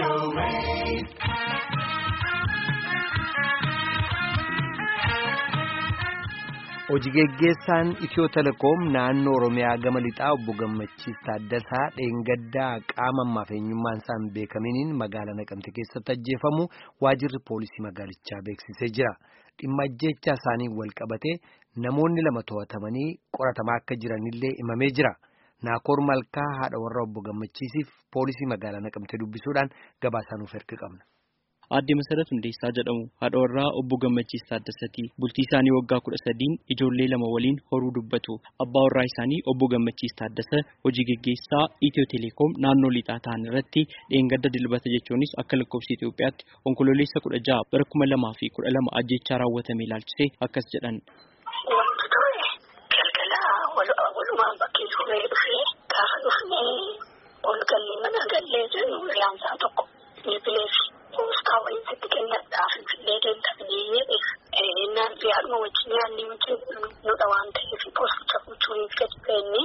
Hojii geggeessaan Itiyoo Telekoom naannoo Oromiyaa gama lixaa obbo Gammachiis Taaddasaa dheengaddaa qaama ammaaf eenyummaan isaan beekaminiin magaalaa Naqamte keessatti ajjeefamu waajirri poolisii magaalichaa beeksisee jira. Dhimma ajjeechaa isaanii wal qabatee namoonni lama to'atamanii qoratamaa akka jiranillee himamee jira. Naakoor Malkaa haadha warra obbo Gammachiisiif poolisii magaalaa Naqamte dubbisuudhaan gabaasaa nuuf erga qabna. Aadde Masarat Hundeessaa jedhamu haadha warraa obbo Gammachiis Taaddasaati. Bultii isaanii waggaa kudha sadiin ijoollee lama waliin horuu dubbatu. Abbaa warraa isaanii obbo Gammachiis Taaddasa hojii geggeessaa Itiyoo Telekoom naannoo lixaa ta'an irratti dheengadda dilbata jechuunis akka lakkoofsa Itoophiyaatti onkololeessa kudha jaha bara kuma lamaa fi kudha lama ajjechaa raawwatame ilaalchisee akkas jedhan. Wanti ture galgala walumaan bakkee turee dhufee gaafa dhufnee ol gallee mana gallee jennu riyaansaa tokko ni bileefi. Poostaa waliin sitti kennadhaaf finfinnee deemtanii jedheef naan fi haadhuma wajjin yaadni wajjin nudha waan ta'eef poosticha gochuuniif gadi beenne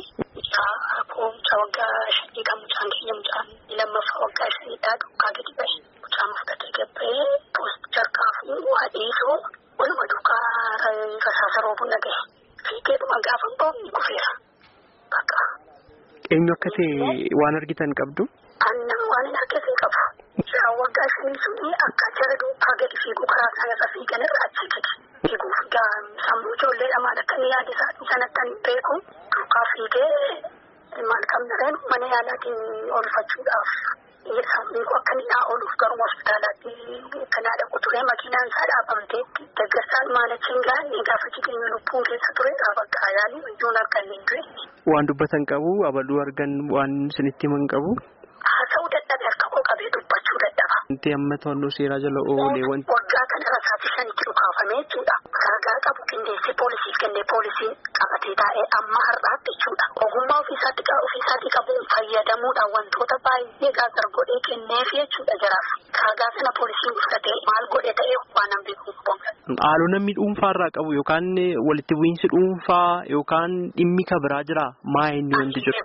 mucaa waggaa shanii kan mucaan keenya mucaan lammaffaa waggaa shaniidhaa duukaa gadi bahe mucaan fudhatee gabbee poosticha harkaa fuudhu haadhiisoo waluma duukaa rasaasa roobuu nagahe fiigeedhuma gaafa boobni kufeera bakka. Eenyu akka ta'e waan argitan qabdu? Annan waan hin argite qabu. Yeroo waggaa shanii suni akka jara duukaa gadi fiiguu karaa sana irra fiigan irraa achi gadi. Fiiguuf sammuu ijoollee lamaan akka inni yaada isaatii sanatti ani beeku duukaa fiigee maal qabna reen mana yaalaatiin oolfachuudhaaf sammuu akka inni naa ooluuf garuma hospitaalaatti kanaa dhaqu ture makiinaan isaa dhaabamtee deggersaan maalachiin gaanne gaafa jireenya lubbuun keessa ture bakka yaalii ijoon akka inni hin du'e. Waan dubbatan qabu abaluu argan waan isinitti himan qabu. Haasa'uu dadhabe harka koo qabee dubbachuu dadhaba. Wanti amma to'annoo seeraa jala oolee wanti. Waggaa kana rasaasa shanitti dhukaafamee jechuudha. Ragaa qabu qindeessee poolisiif kennee poolisiin qabatee taa'ee amma har'aatti jechuudha. Ogummaa ofiisaatti ofiisaatii qabuun fayyadamuudhaan wantoota baay'ee gaazar godhee kenneef jechuudha jaraaf. Ragaa sana poolisiin fudhatee maal godhe ta'ee waan hin beeku. Haaloo namni dhuunfaarraa qabu yookaan walitti bu'iinsi dhuunfaa yookaan dhimmi kan biraa jira maa inni wanti jiru.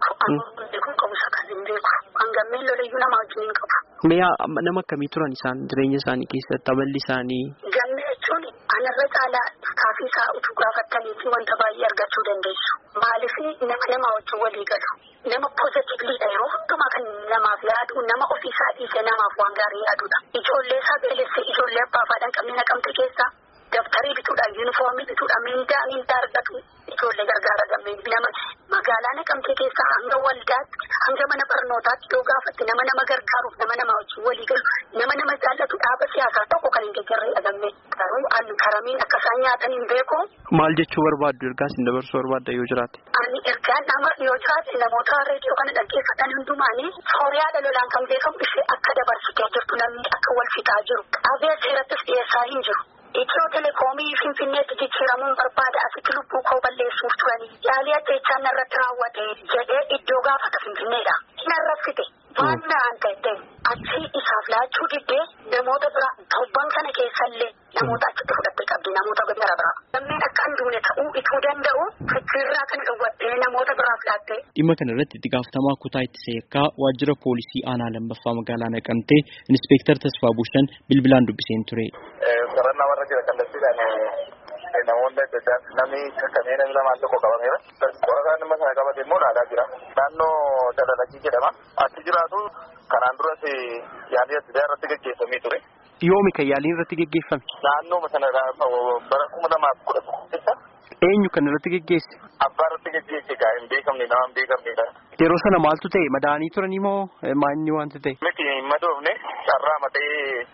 Hangammeen lolayyuu nama wajjin hin qabu. Mi'a nama akkamii turan isaan jireenya isaanii keessatti amalli isaanii. Gamme jechuun anarra caalaa istaafii isaa utuu gaafattanii fi wanta baay'ee argachuu dandeessu. Maaliif nama nama wajjin walii galu. Nama poozitiivliidha yeroo hundumaa kan namaaf yaadu nama ofiisaa dhiisee namaaf waan gaarii yaadudha. Ijoollee isaa beelessee ijoollee abbaa fi haadha qabne naqamte keessaa dabtarii bituudhaan yuunifoomii bituudhaan mindaa mindaa argatu ijoollee gargaara gammee nama magaalaa naqamte keessaa hanga waldaatti hanga mana barnootaatti yoo gaafatte nama nama gargaaruuf nama nama wajjin walii galu nama nama jaallatu dhaaba siyaasaa tokko kan hin deeggarre dhagamne garuu an karamiin akka isaan nyaatan hin beeku. Maal jechuu barbaaddu ergaa isin dabarsuu barbaadda yoo jiraate? Ani ergaan nama yoo jiraate namoota reediyoo kana dhaggeeffatan hundumaanii sooriyaa lolaan kan beekamu ishee akka dabarsitee jirtu namni akka wal fixaa jiru qabee seerattis dhiyeessaa hin jiru. Itiyoo telekoomii finfinneetti jijjiiramuun barbaada asitti lubbuu koo balleessuuf turanii yaalii ajjechaa narratti raawwate jedhee iddoo gaafata finfinneedha. Narraffite waan naan ta'e achi isaaf laachuu diddee namoota bira torban kana keessallee namoota achitti fudhattee qabdi namoota gara biraa. Lammeen akka hin duune ta'uu ituu danda'u fikiirraa kan dhowwattee namoota biraaf laattee. Dhimma kana irratti itti gaafatamaa kutaa ittisa yakkaa waajjira poolisii aanaa lammaffaa magaalaa naqamtee inspektar Tasfaa Bushan bilbilaan dubbiseen ture. Qorannaa warra jira kallattiidhaan namoonni adda addaa namni kakkamee namni lamaan tokko qabameera. Qorataan dhimma sana qabate immoo dhaadaa jira. Naannoo Dalalakii jedhama. Achi jiraatu kanaan duras yaalii adda addaa irratti gaggeeffamee ture. Yoomi kan yaaliin irratti gaggeeffame? Naannoo sana bara kuma lamaaf kudha tokko keessa. Eenyu kan irratti geggeesse? Abbaa irratti geggeesse gaa hin beekamne nama hin beekamnedha. Yeroo sana maaltu ta'e madaanii turanii moo maanni wanti ta'e? Miti hin madoofne carraa matee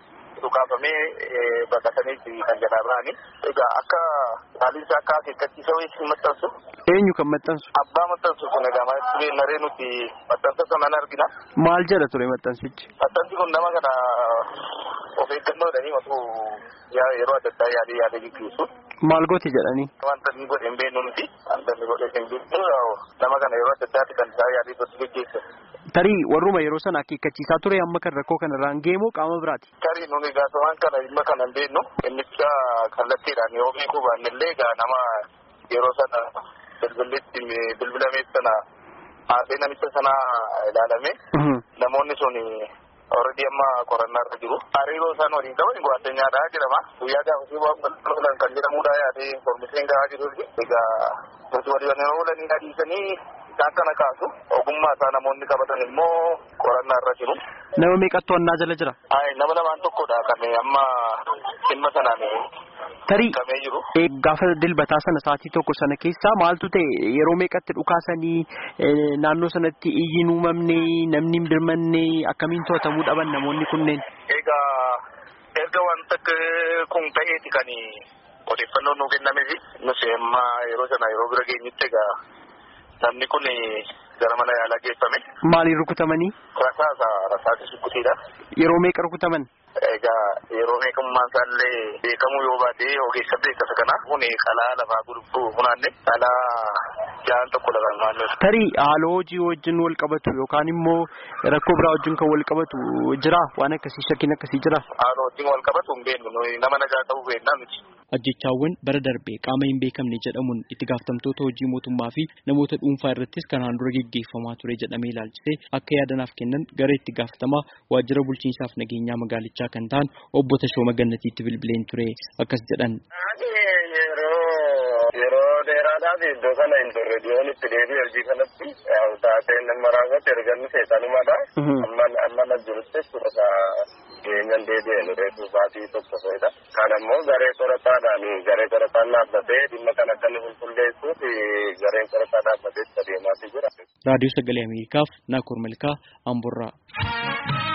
dhukaafamee baqatanii kan jalaa bahanii. Egaa akka haaliin isaa akka akeekkachiisa wayii hin maxxansu. Eenyu kan maxxansu? Abbaa maxxansu sun egaa maal naree nuti maxxansa sana argina. Maal jedha ture maxxansichi? Maxxansi kun nama kana of eeggannoo jedhanii osoo yeroo adda addaa yaadee yaadee gaggeessu. Maal gooti jedhanii? Wanta inni godhe hin beeknu nuti. Wanta inni godhe hin beeknu nama kana yeroo adda addaatti kan isaa yaadee gosa gaggeessu. Tarii warruma yeroo sana akeekkachiisaa ture amma kan rakkoo kana irraan geemoo qaama biraati. Tarii nuni gaafawwan kana dhimma kana hin beeknu innicha kallattiidhaan yoo beekuu baannellee egaa nama yeroo sana bilbilitti bilbilamee sana haasee namicha sana ilaalame namoonni sun Already amma qorannaa irra jiru. Hariiroo isaan waliin qaban gwaaddanyaadha jedhama. Guyyaa gaafasii waan kan jedhamudha yaadee informeeshinii gahaa jiru. Egaa nuti walii waliin oolanii adiisanii isaan kana kaasu. Ogummaa isaa namoonni qabatan immoo qorannaa irra jiru. Nama meeqatu to'annaa jala jira? Ayi nama lamaan tokkodha kan amma dhimma sanaan Tarii kamee jiru. gaafa dilbataa sana sa'aatii tokko sana keessaa maaltu ta'e yeroo meeqatti dhukaasanii naannoo sanatti iyyiin uumamne namni hin birmanne akkamiin to'atamuu dhaban namoonni kunneen? Egaa erga wanta kun ta'eeti kan odeeffannoon nuu kennamesi. Nus amma yeroo sana yeroo bira geenyutti egaa namni kun gara mana yaalaa geeffame. Maaliin rukutamanii? Rasaasa rasaasa sukkutiidha. Yeroo meeqa rukutaman? Egaa yeroo meeqummaan isaallee beekamuu yoo baate ogeessa beekasa kana kun qalaa lafaa gurguruu funaanne qalaa ja'an tokko lafa naannoo. Tarii haaloo hojii wajjin wal qabatu yookaan immoo rakkoo biraa wajjin kan wal qabatu jira waan akkasii shakkiin akkasii jira. Haaloo wajjin wal qabatu hin beeknu nama nagaa ta'uu beeknaa miti. Ajjechaawwan bara darbee qaama hin beekamne jedhamuun itti gaafatamtoota hojii mootummaa fi namoota dhuunfaa irrattis kanaan dura geggeeffamaa ture jedhamee ilaalchisee akka yaadanaaf kennan gara itti gaafatamaa waajjira bulchiinsaaf nageenyaa magaalichaa kan ta'an obbo Tashooma Gannatiitti bilbileen ture akkas jedhan. Yeroo dheeraadhaaf iddoo kana hin turre dhiyoon itti deebi'e hojii kanatti taateen nama raawwate erganni seexanumadha. Amma na jirutti jechuudha geenyaan deebi'e nu reefu baatii tokko fa'idha. Kan ammoo garee qorataadhaan garee qorataan dhaabbatee dhimma kan akka inni qulqulleessuuf gareen qorataa dhaabbatee itti adeemaati jira. Raadiyoo Sagalee Ameerikaaf Naakoor Malkaa Amborraa.